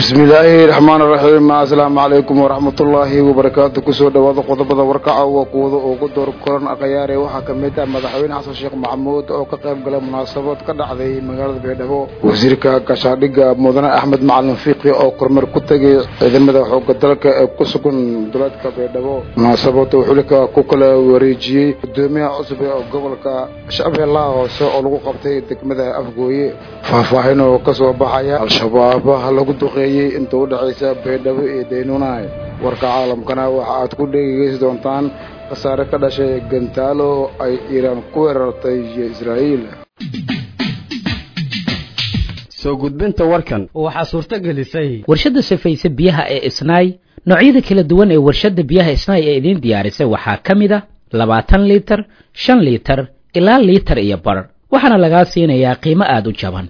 bismillaahi raxmaan raxiim asalaamu calaykum waraxmatullaahi wabarakaatu kusoo dhawaada qodobada warkaca waa kuwada ugu door koran akhyaare waxaa ka mid ah madaxweyne xasan sheekh maxamuud oo ka qayb galay munaasabad ka dhacday magaalada baydhabo wasiirka gashaadhiga mudane axmed macalin fiiqi oo kormeer ku tegay ciidamada xooga dalka ee ku sugan duleedka baydhabo munaasabada xulika ku kala wareejiyey gudoomiyaha cusub ee gobolka shabeellaha hoose oo lagu qabtay degmada afgooye faahfaahin oo kasoo baxaya al-shabaab lagu duqeeyey inta u dhexaysa baydhabo iyo daynuunahay warka caalamkana waxa aad ku dhegeysi doontaan khasaare ka dhashay gantaalo ay iiraan ku weerartay israa'iil soo gudbinta warkan waxaa suurto gelisay warshadda safayse biyaha ee isnaay noocyada kala duwan ee warshadda biyaha isnaay ee idiin diyaarisay waxaa ka mid a labaatan liitar shan liitar ilaa liitar iyo bar waxaana lagaa siinayaa qiimo aada u jaban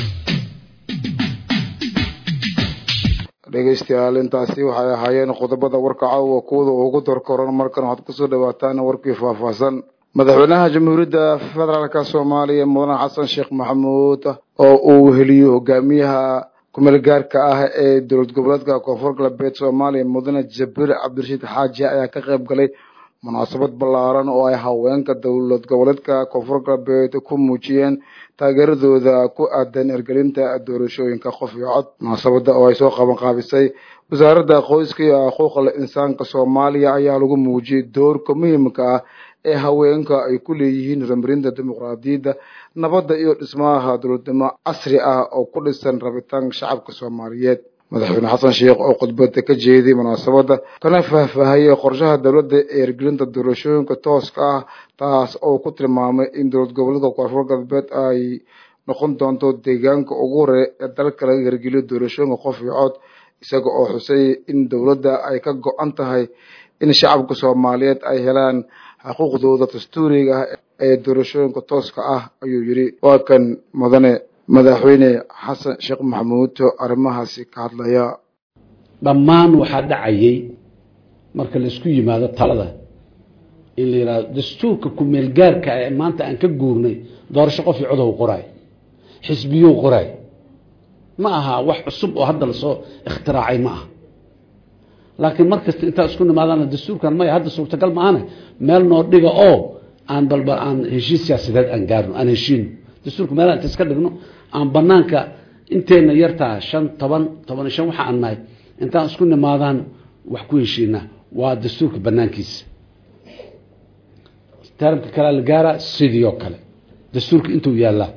dhegeystayaal intaasi waxay ahaayeen qodobada warka caawa kuwada ugu dorkoran markan waxaad kusoo dhawaataan warkii faahfaahsan madaxweynaha jamhuuriyadda federaalka soomaaliya mudane xasan sheekh maxamuud oo uu weheliyo hogaamiyaha kumeel gaarka ah ee dowlad goboleedka koonfur galbeed soomaaliya mudane jabiir cabdirashiid xaaji ayaa ka qayb galay munaasabad ballaaran oo ay haweenka dowlad goboleedka koonfur galbeed ku muujiyeen taageeradooda ku aadan ergelinta doorashooyinka qof iyo cod munaasabada oo ay soo qaban qaabisay wasaaradda qoyska iyo xuquuqal insaanka soomaaliya ayaa lagu muujiyey doorka muhiimka ah ee haweenka ay ku leeyihiin horumarinta dimuqraadiyadda nabadda iyo dhismaha dowladnimo casri ah oo ku dhisan rabitaanka shacabka soomaaliyeed madaxweyne xasan sheekh oo khudbada ka jeeday munaasabadda kana faahfaahayey qorshaha dowladda ee ergelinta doorashooyinka tooska ah taas oo ku tilmaamay in dowlad goboleedka koonfur galbeed ay noqon doonto deegaanka ugu hore ee dalka laga hirgeliyo doorashooyinka qof iyo cod isaga oo xusay in dowladda ay ka go-an tahay in shacabka soomaaliyeed ay helaan xuquuqdooda dastuuriga ah ee doorashooyinka tooska ah ayuu yidhi waa kan mudane madaxweyne xasan sheekh maxamuud oo arrimahaasi ka hadlaya dhammaan waxaa dhacayay marka laisku yimaado talada in la yidhahdo dastuurka kumeel gaarka ee maanta aan ka guurnay doorasho qof iyo codow qoraay xisbiyuu qoraay ma aha wax cusub oo hadda lasoo ikhtiraacay ma aha laakiin mar kasta intaa isku nimaadana dastuurkan maya hadda suurtagal maahane meel noo dhiga oo aan balba aan heshiis siyaasadeed aan gaarno aan heshiino dastuurka meelaha inta iska dhigno aan banaanka inteena yartaa shan toban toban iyo shan waxa aan nahay intaan isku nimaadaan wax ku heshiinaa waa dastuurka banaankiisa taramka kalea la gaaraa sidii oo kale dastuurka intuu yaallaa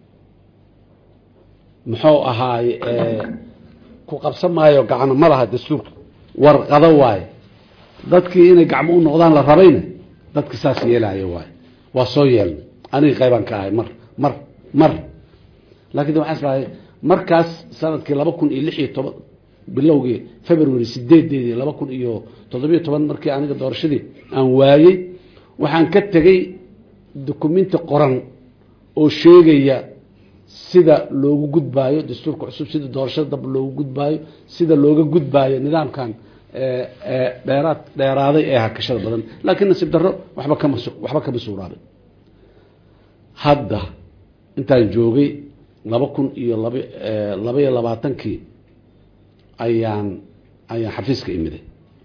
muxuu ahaay ku qabsan maayo gacno ma laha dastuurka warqado waaye dadkii inay gacmo u noqdaan la rabayna dadka saas yeelaayo waaye waa soo yeelnay aniga qaybaan ka ahay mar mar mar laakiin waxaan islahay markaas sanadkii laba kun iyo lix iyo toban bilowgii february sideedeedii laba kun iyo toddobiyo toban markii aniga doorashadii aan waayey waxaan ka tegey dukumenti qoran oo sheegaya sida loogu gudbaayo dastuurka cusub sida doorashada dab loogu gudbaayo sida looga gudbaayo nidaamkan dheeraad dheeraaday ee hakashada badan laakiin nasiib darro waxba kama waxba kama suuraabay hadda intaan joogay laba kun iyo laba laba iyo labaatankii ayaan ayaan xafiiska imiday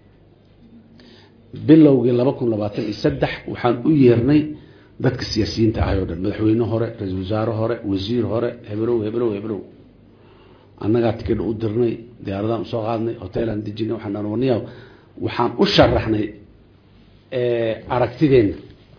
bilowgii laba kun labaatan iyo saddex waxaan u yeernay dadka siyaasiyiinta ahay o dhan madaxweyne hore ra-iisul wasaare hore wasiir hore heblow heblow heblow annagaa tikidha u dirnay diyaaradaan usoo qaadnay hoteelaan dejinay waxaan dhan warniya waxaan u sharaxnay aragtideena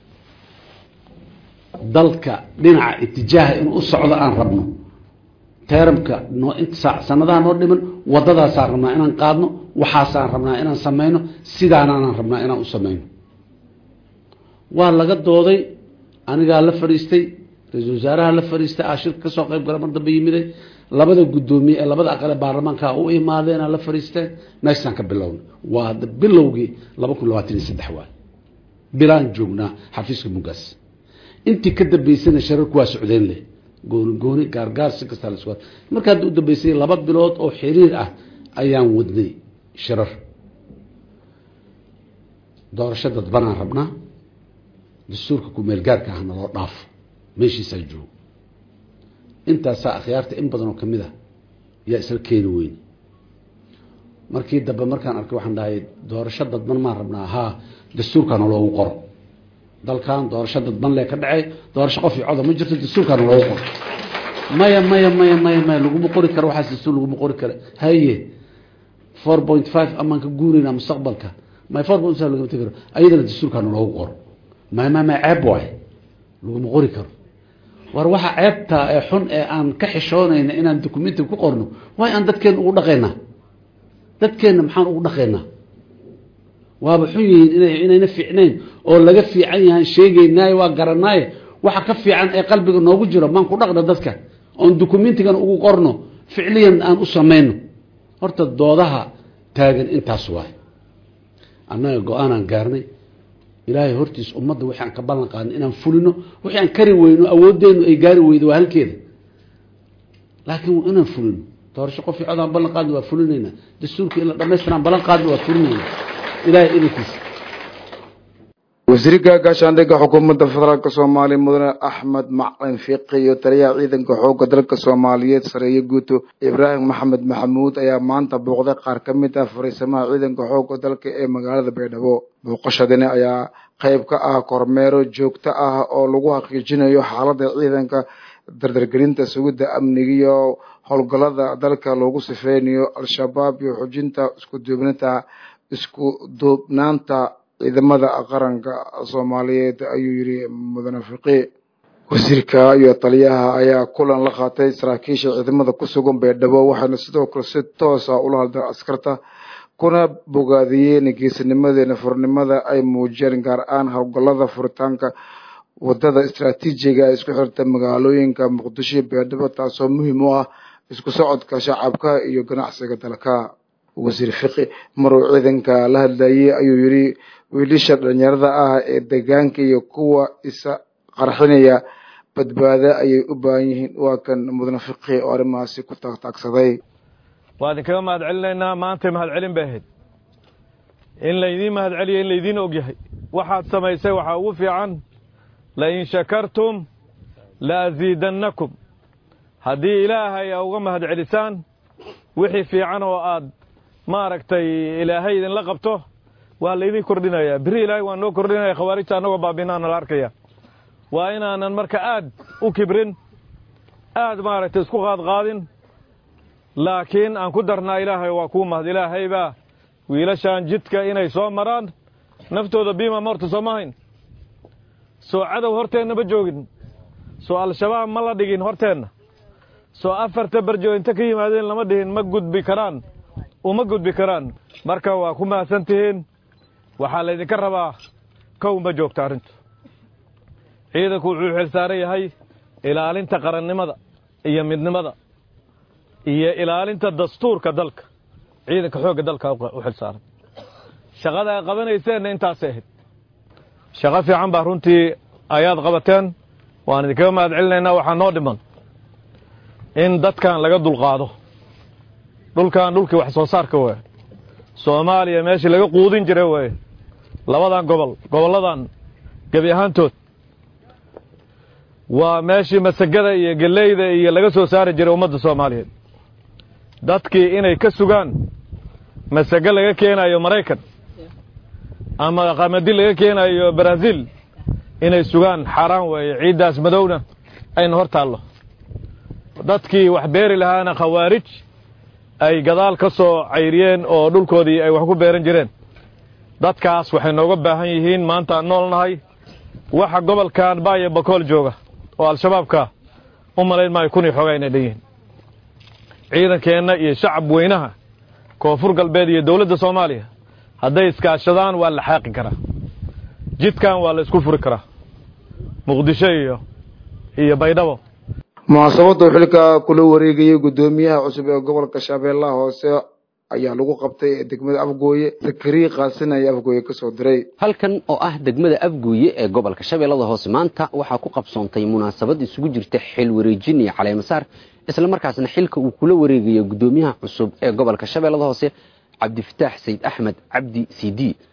dalka dhinaca itijaaha inuu u socdo aan rabno teramka noo sanadaha noo dhiman wadadaasaan rabnaa inaan qaadno waxaasaan rabnaa inaan sameyno sidaanaan rabnaa inaan u sameyno waa laga dooday anigaa la fadhiistay ra-iisul wasaaraha la fadhiistay aa shirka kasoo qayb gala mar dambe yimiday labada guddoomiye ee labada aqale baarlamaanka u imaadeena la fadhiisteen meeshaan ka bilowna waa hadda bilowgii laba kun labaatan iyo saddex waay bilaan joognaa xafiiska mugaas intii ka dambeysana shararku waa socdeen leh gooni gooni gaargaar si kastaa la isku marka hadda u dambeysay laba bilood oo xiriir ah ayaan wadnay shirar doorasho dadbanaan rabnaa dastuurka kumeel gaarka ahna loo dhaafo meeshiisaa joogo intaasaa akhyaarta in badan oo kamid ah yaa isla keeni weyne markii dambe markaan arkay waxaan dhahay doorasho dadban maan rabnaa haa dastuurkaana loogu qoro dalkan doorasho dadban lee ka dhacay doorasho qof iyo coda ma jirto dastuurkaana loogu qoro maya maya maya maya maya laguma qori karo waxaas dastuur laguma qori karo haye four point five amaan ka guuraynaa mustaqbalka may four point five lagama tegi karo ayadana dastuurkaana loogu qoro maya maya maya ceeb waaye laguma qori karo war waxa ceebta ee xun ee aan ka xishoonayna inaan documenti ku qorno waay aan dadkeena ugu dhaqaynaa dadkeenna maxaan ugu dhaqaynaa waaba xun yihiin ina inayna fiicnayn oo laga fiican yahaan sheegaynaayo waa garanaaye waxa ka fiican ee qalbiga noogu jiro maan ku dhaqna dadka oon documentigan ugu qorno ficliyan aan u samayno horta doodaha taagan intaas waay annaga go-aanaan gaarnay ilaahay hortiis ummadda wixii aan ka ballan qaadnay inaan fulino wixii aan kari weyno awooddeenu ay gaari weydo waa halkeeda laakiin inaan fulino doorasho qof cod aan ballan qaadna waa fulinayna dastuurka in la dhamaystiraan ballan qaadna waa fulinayna ilahay idankiisa wasiirka gaashaandhigga xukuumadda federaalk soomaaliya mudane axmed macalin fiiqi iyo taliyaha ciidanka xoogga dalka soomaaliyeed sareeye guuto ibraahim maxamed maxamuud ayaa maanta booqday qaar ka mid ah fariisamaha ciidanka xoogga dalka ee magaalada baydhabo booqashadani ayaa qayb ka ah kormeero joogto ah oo lagu xaqiijinayo xaaladda ciidanka dardargelinta sugidda amniga iyo howlgallada dalka loogu sifeynayo al-shabaab iyo xujinta isku duubnata isku duubnaanta ciidamada qaranka soomaaliyeed ayuu yidhi mudane fiqi wasiirka iyo taliyaha ayaa kulan la qaatay saraakiisha ciidamada ku sugan baydhabo waxaana sidoo kale si toosa ula hadleen askarta kuna bogaadiyeen geesinimadeena furnimada ay muujiyeen gaar ahaan howlgallada furitaanka wadada istraatiijiga ee isku xirta magaalooyinka muqdisho iyo baydhabo taasoo muhiim u ah isku socodka shacabka iyo ganacsiga dalka wasiir fiqi maruu ciidanka la hadlayay ayuu yidhi wiilasha dhalinyarada ah ee deegaanka iyo kuwa isa qarxinaya badbaado ayay u baahan yihiin waa kan mudane fiqi oo arrimahaasi ku taagtaagsaday waa idinkaga mahad celinaynaa maantay mahad celin bay ahayd in laydiin mahad celiyo in laydiin og yahay waxaad samaysay waxaa ugu fiican lain shakartum la asiidannakum haddii ilaahay a uga mahad celisaan wixii fiican oo aad maaragtay ilaahay idinla qabto waa laydin kordhinayaa biri ilaahay waa noo kordhinaya khawaarijta annagoo baabinaana la arkaya waa inaanan marka aad u kibrin aad maaragtay isku qaadqaadin laakiin aan ku darnaa ilaahay waa kuu mahad ilaahay baa wiilashaan jidka inay soo maraan naftooda biima morta soo ma hayn soo cadow horteenna ma joogin soo al-shabaab ma la dhigin horteenna soo afarta barjo inta ka yimaadeen lama dhihin ma gudbi karaan uma gudbi karaan marka waa ku mahadsan tihiin waxaa laydinka rabaa kow ma joogta arrintu ciidanku wuxuu xilsaaran yahay ilaalinta qarannimada iyo midnimada iyo ilaalinta dastuurka dalka ciidanka xoogga dalka u xilsaaran shaqada ay qabanayseenna intaasay ahayd shaqo fiican baa runtii ayaad qabateen waan idinkaga mahad celinaynaa waxaa noo dhiman in dadkan laga dulqaado dhulkan dhulkii wax soo saarka waye soomaaliya meeshii laga quudin jiray waye labadan gobol gobolladan gebi ahaantood waa meeshii masagada iyo geleyda iyo laga soo saari jiray ummadda soomaaliyeed dadkii inay ka sugaan masago laga keenayo maraykan ama qamadi laga keenayo brazil inay sugaan xaaraan weeye ciiddaas madowna ayna hor taallo dadkii wax beeri lahaana khawaarij ay gadaal ka soo cayriyeen oo dhulkoodii ay wax ku beeran jireen dadkaas waxay nooga baahan yihiin maanta aan nool nahay waxa gobolkan baaya bakool jooga oo al-shabaabka u malayn maayo kun iyo xoogaa inay dhan yihiin ciidankeenna iyo shacab weynaha koonfur galbeed iyo dowladda soomaaliya hadday iskaashadaan waa la xaaqi karaa jidkan waa la isku furi karaa muqdisho iyo iyo baydhabo munaasabadda xilka kula wareegayay guddoomiyaha cusub ee gobolka shabeellaha hoose ayaa lagu qabtay degmada afgooye zakariya qaasin ayaa afgooye ka soo diray halkan oo ah degmada afgooye ee gobolka shabeellada hoose maanta waxaa ku qabsoontay munaasabad isugu jirta xil wareejin iyo caleemasaar isla markaasna xilka uu kula wareegayo guddoomiyaha cusub ee gobolka shabeellada hoose cabdifataax sayid axmed cabdi c d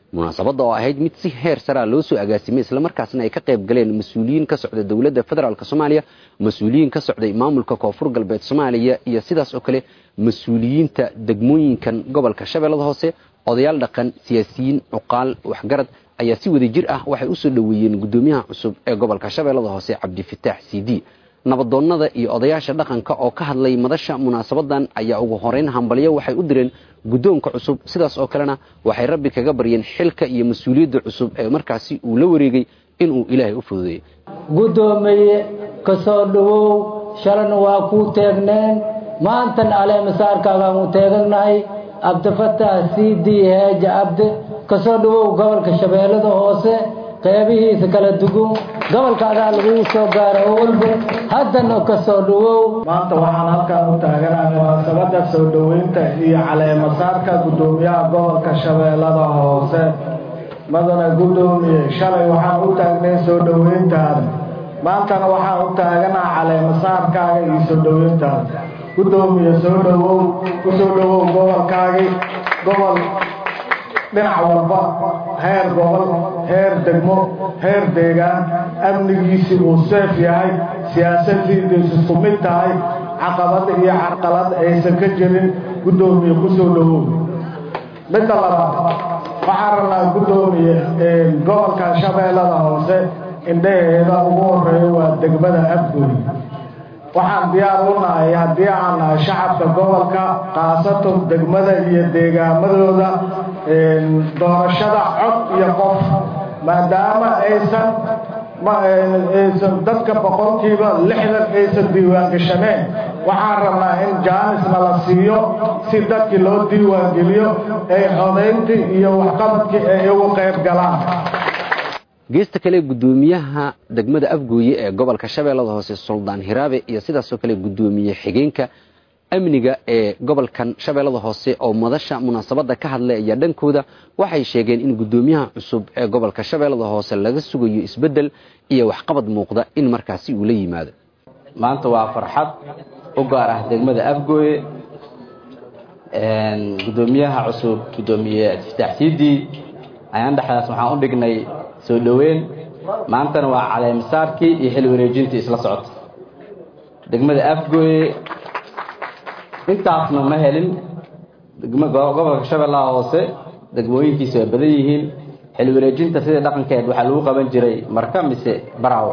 munaasabadda oo ahayd mid si heer saraa loo soo agaasimay islamarkaasna ay ka qayb galeen mas-uuliyiin ka socda dowladda federaalk soomaaliya mas-uuliyiin ka socday maamulka koonfur galbeed soomaaliya iyo sidaas oo kale mas-uuliyiinta degmooyinkan gobolka shabeellada hoose odayaal dhaqan siyaasiyiin cuqaal waxgarad ayaa si wada jir ah waxay usoo dhoweeyeen guddoomiyaha cusub ee gobolka shabeellada hoose cabdifitaax c d nabadoonnada iyo odayaasha dhaqanka oo ka hadlay madasha munaasabadan ayaa ugu horeyn hambalyo waxay u direen guddoonka cusub sidaas oo kalena waxay rabbi kaga baryeen xilka iyo mas-uuliyadda cusub ee markaasi uu la wareegay inuu ilaahay u fududeeyo guddoomiye ka soo dhowow shalana waa kuu teegneen maantan caleemasaarkaagaan u teegannahay cabdifataax c d heeja cabde ka soo dhowow gobolka shabeellada hoose qeybihiisa kala dugun gobolka adaa lagugu soo gaara oo walba haddana ka soo dhowow maanta waxaan halkan u taaganahay munaasabadda soo dhoweynta iyo caleemasaarka guddoomiyaha gobolka shabeellada hoose madana guddoomiye shalay waxaan u taagnay soo dhoweyntaada maantana waxaan u taaganaha caleemasaarkaaga iyo soo dhoweyntaada guddoomiye soo dhowow ku soo dhowow gobolkaagii gobol dhinac walba heer gobol heer degmo heer deegaan amnigiisii uu seef yahay siyaasadiidiisu isku mid tahay caqabad iyo carqalad aysan ka jirin guddoomiye ku soo dhowow midda labaad waxaan rabnaa guddoomiye gobolka shabeellada hoose indhaheeda ugu horeeya waa degmada afgooy waxaan diyaar u nahay haddii aan nahay shacabka gobolka khaasatan degmada iyo deegaamadooda doorashada cod iyo qof maadaama aysan aysan dadka boqolkiiba lixdan aysan diiwaangashaneen waxaan rabnaa in jaanisna la siiyo si dadkii loo diiwaangeliyo ay codayntii iyo waxqabadkii ay ugu qayb galaan geesta kale guddoomiyaha degmada afgooye ee gobolka shabeellada hoose suldaan hiraabe iyo sidaasoo kale guddoomiye xigeenka amniga ee gobolkan shabeellada hoose oo madasha munaasabadda ka hadlay ayaa dhankooda waxay sheegeen in guddoomiyaha cusub ee gobolka shabeellada hoose laga sugayo isbeddel iyo waxqabad muuqda in markaasi uu la yimaado maanta waa farxad u gaar ah degmada afgooye guddoomiyaha cusub guddoomiye iftaax siidii ayaan dhexdaas waxaan u dhignay soo dhoweyn maantana waa caleemisaarkii iyo xil wareejintii isla socota degmada afgooye intaasna ma helin gobolka shabeellaha hoose degmooyinkiisa waa badan yihiin xil wareejinta sidai dhaqankeed waxaa lagu qaban jiray marka mise baraawo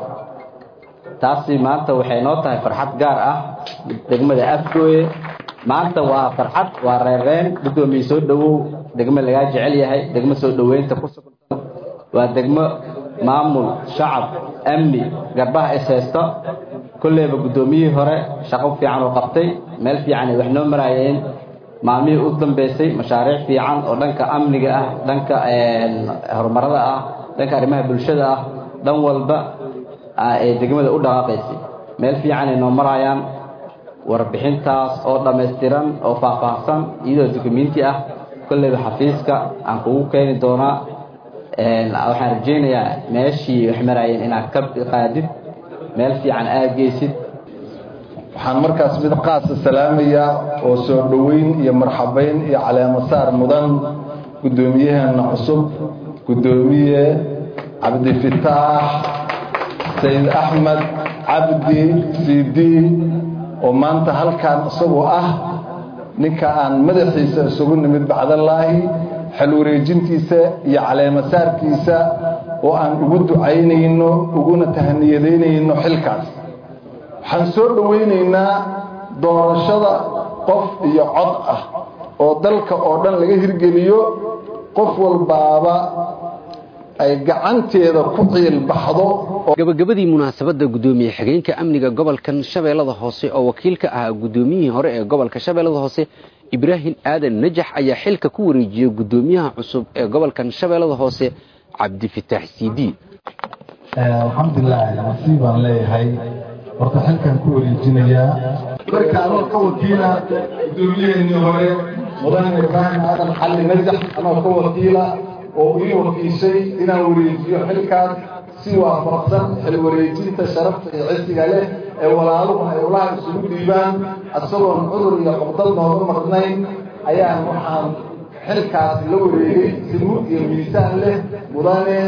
taasi maanta waxay noo tahay farxad gaar ah degmada afgooye maanta waa farxad waa reereen guddoomiye soo dhowow degmo lagaa jecel yahay degmo soo dhoweynta ku sugan waa degmo maamul shacab amni garbaha is haysta kolleyba guddoomiyihii hore shaqo fiican oo qabtay meel fiican ay wax noo maraayeen maalmihii u dambeysay mashaariic fiican oo dhanka amniga ah dhanka horumarada ah dhanka arrimaha bulshada ah dhan walba ay degmada u dhaqaaqaysay meel fiican ay noo maraayaan warbixintaas oo dhammaystiran oo faahfaahsan iyadoo dukumenti ah kolleyba xafiiska aan kugu keeni doonaa waxaan rajaynayaa meeshii wax maraayeen inaad ka qaadid meel fiican aad geysid waxaan markaas mid qaasa salaamayaa oo soo dhoweyn iyo marxabayn iyo caleemasaar mudan guddoomiyaheena cusub guddoomiye cabdifitaax sayid axmed cabdi sidi oo maanta halkan isagoo ah ninka aan madaxiisa isugu nimid bacdallaahi xel wareejintiisa iyo caleemasaarkiisa oo aan ugu ducaynayno uguna tahaniyadaynayno xilkaas waxaan soo dhowaynaynaa doorashada qof iyo cod ah oo dalka oo dhan laga hirgeliyo qof walbaaba ay gacanteeda ku ciil baxdo gabagabadii munaasabadda guddoomiye xigeenka amniga gobolkan shabeellada hoose oo wakiil ka ahaa guddoomiyihii hore ee gobolka shabeellada hoose ibraahim aadan najax ayaa xilka ku wareejiyey guddoomiyaha cusub ee gobolkan shabeellada hoose cabdifitaax cd alxamdulilah nasiib baan leeyahay horta xilkan ku wareejinayaa marka anoo ka wakiila guddoomiyaheenii hore mudane ibraahim aadan xalli najax anoo ka wakiila oo ii wakiishay inaan wareejiyo xilkaas si waafaqsan xil wareejinta sharafta iyo cisiga leh ee walaaluhu ay ulaha isugu dhiibaan isagoon cudur iyo cuqdad nooga maqnayn ayaan waxaan xilkaas la wareegay simuud iyo miisaan leh mudane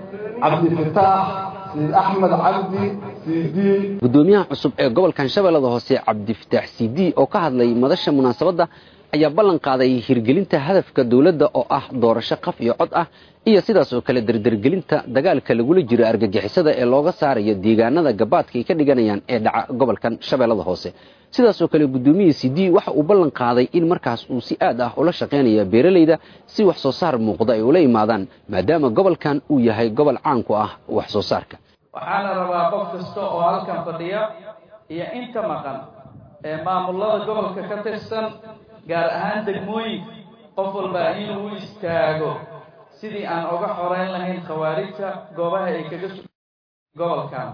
cabdifataax sayid axmed cabdi cd gudoomiyaha cusub ee gobolkan shabeellada hoose cabdifataax cd oo ka hadlay madasha munaasabadda ayaa ballan qaaday hirgelinta hadafka dowladda oo ah doorasho qaf iyo cod ah iyo sidaas oo kale derdergelinta dagaalka lagula jiro argagixisada ee looga saarayo deegaanada gabaadka ay ka dhiganayaan ee dhaca gobolkan shabeellada hoose sidaas oo kale guddoomiye cd waxa uu ballan qaaday in markaas uu si aad ah ula shaqaynaya beeralayda si wax soo saar muuqda ay ula imaadaan maadaama gobolkan uu yahay gobol caan ku ah wax soo saarka waxaana rabaa qof kasta oo halkan fadhiya iyo inta maqan ee maamulada gobolka ka tirsan gaar ahaan degmooyinka qof walba inuu u istaago sidii aan uga xoreyn lahayn khawaarijta goobaha ay kaga su gobolkan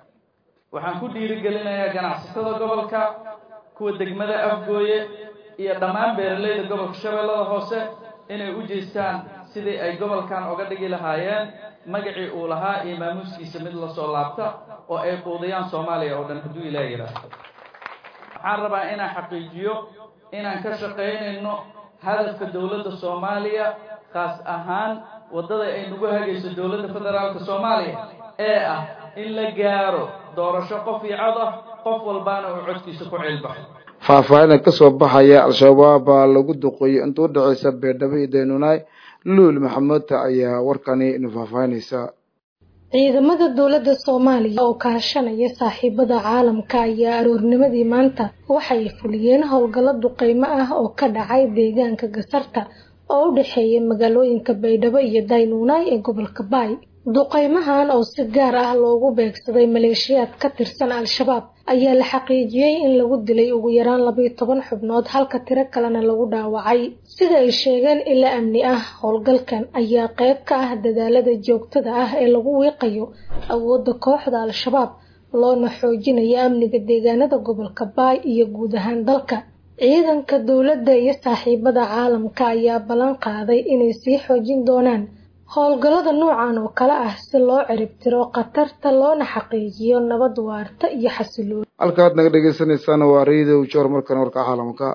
waxaan ku dhiirigelinayaa ganacsatada gobolka kuwa degmada afgooye iyo dhammaan beeralayda gobolka shabeellada hoose inay u jeestaan sidii ay gobolkan uga dhigi lahaayeen magacii uu lahaa iyo maamuuskiisa mid lasoo laabta oo ay quudiyaan soomaaliya oo dhan hadduu ilaa yidhaahdo waxaan rabaa inaan xaqiijiyo inaan ka shaqaynayno hadafka dowladda soomaaliya khaas ahaan waddada ay nagu hagayso dowladda federaalka soomaaliya ee ah in la gaaro doorasho qof iyo cod ah qof walbaana uu codkiisa ku cilbaxo faahfaahinta ka soo baxaya al-shabaab baa lagu duqeeyey inta u dhexaysa beerdhabo iyo daynuunaay luul maxamuudta ayaa warkani inu faahfaahinaysa ciidamada dowladda soomaaliya oo kaashanaya saaxiibada caalamka ayaa aroornimadii maanta waxay fuliyeen howlgallo duqeymo ah oo ka dhacay deegaanka gasarta oo u dhexeeya magaalooyinka baydhabo iyo daynuunaay ee gobolka baay duqeymahan oo si gaar ah loogu beegsaday maleeshiyaad ka tirsan al-shabaab ayaa la xaqiijiyey in lagu dilay ugu yaraan labayo toban xubnood halka tiro kalena lagu dhaawacay sida ay sheegeen ila amni ah howlgalkan ayaa qayb ka ah dadaalada joogtada ah ee lagu wiiqayo awoodda kooxda al-shabaab loona xoojinayo amniga deegaanada gobolka baay iyo guud ahaan dalka ciidanka dowladda iyo saaxiibada caalamka ayaa ballan qaaday inay sii xoojin doonaan howlgallada noocan oo kale ah si loo ciribtiro khatarta loona xaqiijiyo nabad waarta iyo xasilooni halkaad naga dhegeysaneysaan waa radio joor markan warka caalamka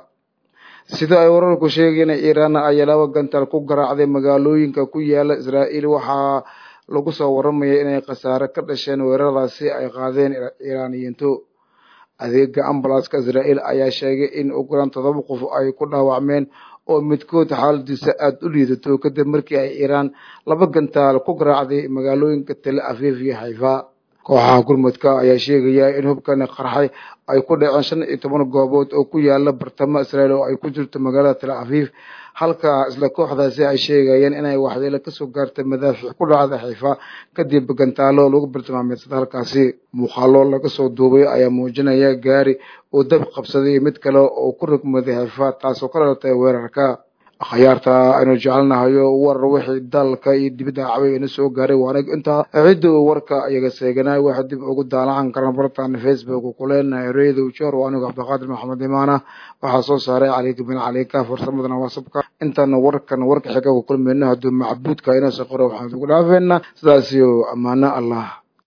sida ay wararku sheegeen iiraan ayaa laba gantaal ku garaacday magaalooyinka ku yaala israa'iil waxaa lagu soo waramaya inay khasaare ka dhasheen weeraradaasi ay qaadeen iiraaniyiintu adeega ambulanska israa'iil ayaa sheegay in ugu yaraan todoba qof ay ku dhaawacmeen oo midkood xaaladiisa aada u liidato kadib markii ay iiraan laba gantaal ku garaacday magaalooyinka tel aviv iyo xayfa kooxaha gurmudka ayaa sheegaya in hubkani qarxay ay ku dhaceen shan iyo toban goobood oo ku yaala bartamo israa'iil oo ay ku jirto magaalada tel aviv halka isla kooxdaasi ay sheegayeen inay waxyeelo kasoo gaartay madaafiic ku dhacda xiifa kadib gantaalo lagu bartilmaameedsada halkaasi muuqaalo laga soo duubay ayaa muujinaya gaari oo dab qabsaday mid kale oo ku rogmaday xiifa taasoo ka dhalatay weerarka akhyaarta aynu jecelnahayo warar wixii dalka iyo dibadda caway ina soo gaaray waana intaa cidda uu warka iyaga seeganay waxa dib ugu daalacan karan bartaan facebook ku leenahay radio jor waa anigu cabdiqaadir maxamed imaana waxaa soo saaray caliika bin caliika farsamadana waasabka intaana warkan warka xiga ku kulmayno hadduu macbuudka inoo soo qoro waxaan ugu dhaafeynaa sidaas iyo ammaano allah